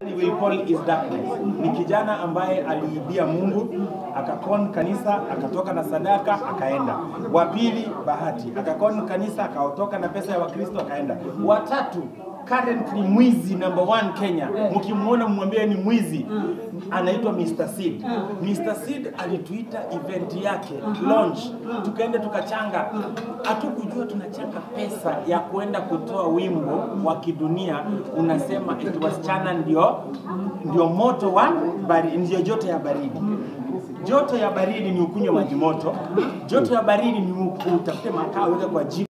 will call is darkness. Ni kijana ambaye aliibia Mungu akakon kanisa akatoka na sadaka akaenda. Wa pili Bahati akakon kanisa akaotoka na pesa ya Wakristo akaenda. Watatu currently mwizi number one Kenya, mkimwona mwambie ni mwizi, anaitwa Mr. Seed. Mr. Seed alituita event yake launch, tukaenda tukachanga, hatukujua tunachanga pesa ya kuenda kutoa wimbo wa kidunia unasema eti wasichana ndio ndio moto wa baridi, ndio joto ya baridi. Joto ya baridi ni ukunywe maji moto, joto ya baridi ni utafute makaa uweke kwa jiko